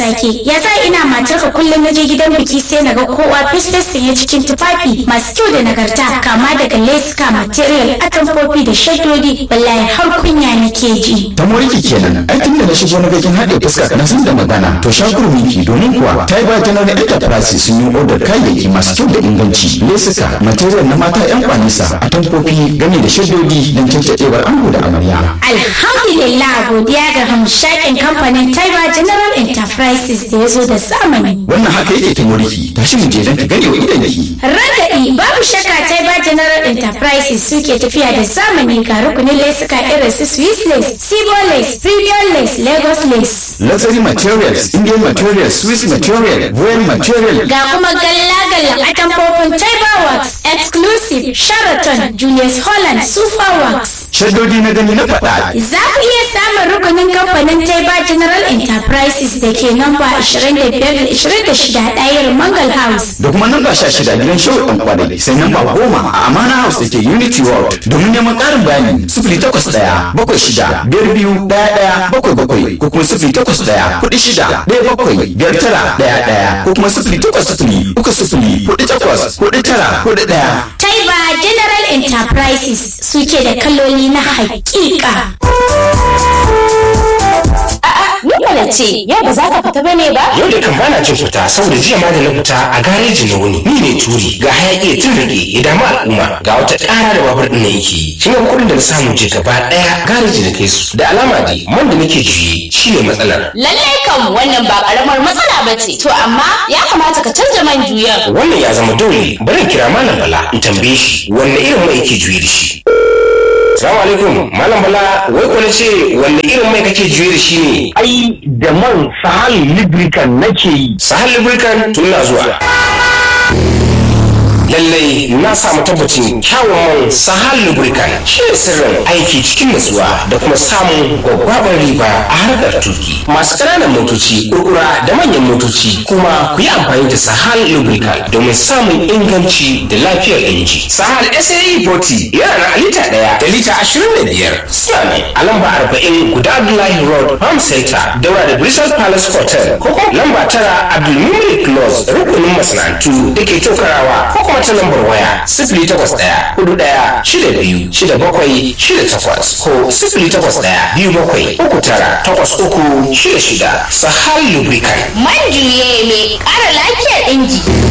sake ya sa ina matarka kullum na je gidan biki sai na ga kowa fesfes sanye cikin tufafi masu kyau da nagarta kama daga leska material atamfofi da shaddodi wallahi har kunya nake ji ta moriki kenan ai tun da na shigo na gakin haɗe fuska na san da magana to shakur miki domin kuwa ta yi bakin na enterprise sun yi odar kayayyaki masu kyau da inganci lesuka material na mata yan kwanisa atamfofi game da shaddodi don cancaɗewar ango da amarya alhamdulillah godiya ga hamshakin kamfanin taiba general enterprises da ya zo da zamani wannan haka yake ta moriki tashi mu je don ka gane wa idan ki Ragaɗi babu shakka Taiba General Enterprises suke tafiya da zamani ga rukunin lesuka irin su Swiss lace, Sibo lace, Premium lace, Lagos lace. luxury materials indian materials swiss material royal material Ga kuma galla-galla atamfofin Taiba Works, Exclusive, Sheraton, Julius Holland, Super Works. shaddodi na gani na faɗa Za ku iya samun rukunin kamfanin Taiba General Enterprises da ke namba 25-26 ɗayar Mangal House. da kuma namba sha shida gidan shawar ɗan kwadai sai namba goma a amana house da ke unity world domin neman ƙarin bayani sifili takwas ɗaya bakwai shida biyar biyu ɗaya ɗaya bakwai bakwai ko kuma sifili takwas ɗaya kuɗi shida ɗaya bakwai biyar tara ɗaya ɗaya ko kuma sifili takwas sifili uku sifili kuɗi takwas kuɗi tara kuɗi ɗaya. Taiba General Enterprises suke da kaloli na hakika. Ni mana ce, yau ba za ka fita bane ba? Yau da kan bana cin fita saboda jiya ma da na fita a gareji na wuni. Ni ne turi ga hayaki ya tun rage ya damu al'umma ga wata ƙara da babur ɗin na yake yi. Shi ne kuɗin da na samu je gaba ɗaya gareji na kai su. Da alama dai man da nake juye shi ne matsalar. Lallai kam wannan ba karamar matsala ba ce. To amma ya kamata ka canja man juyan. Wannan ya zama dole bari in kira Malam Bala in tambaye shi wanne irin mai yake juye da shi. Salamu alaikum Malam Bala wai ko na ce wanne irin mai kake juye da shi ne? ai da man sahal lubricant nake yi Sahal Lubricant tun na zuwa. lallai na samu tabbacin kyawun man sahal lubricant shi ne sirrin aiki cikin nutsuwa da kuma samun gwaggwabar riba a harkar tuki masu ƙananan motoci kurkura da manyan motoci kuma ku yi amfani da sahal lubricant domin samun inganci da lafiyar inji sahal sae 40 yana na lita ɗaya da lita ashirin da biyar suna ne a lamba arba'in guda abdullahi road farm center daura da bristol palace hotel ko kuma lamba tara abdulmumin close rukunin masana'antu da ke tokarawa ko kuma ta lambar waya sifili takwas ɗaya hudu ɗaya shida biyu shida bakwai shida takwas ko sifili takwas ɗaya biyu bakwai uku tara takwas uku shida shida sahal lubricant Man juye mai ƙara lafiyar inji.